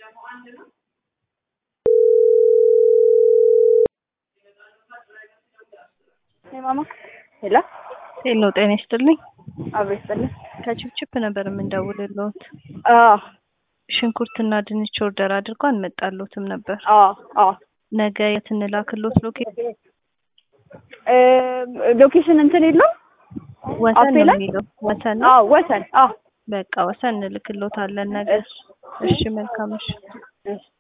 ማማ ሄሎ ሄሎ ጤና ይስጥልኝ። አብሮ ይስጥልኝ። ከችፕችፕ ነበር የምንደውልልዎት። አዎ ሽንኩርትና ድንች ኦርደር አድርጎ አልመጣልዎትም ነበር። አዎ አዎ ነገ የት እንላክልዎት? ሎኬሽን እ ሎኬሽን እንትን የለው ወሰን አፔ ነው ላይ? የሚለው ወሰን ነው። አዎ ወሰን አዎ በቃ ወሰን እንልክልዎታለን ነገ። እሺ እሺ መልካም እሺ። እሺ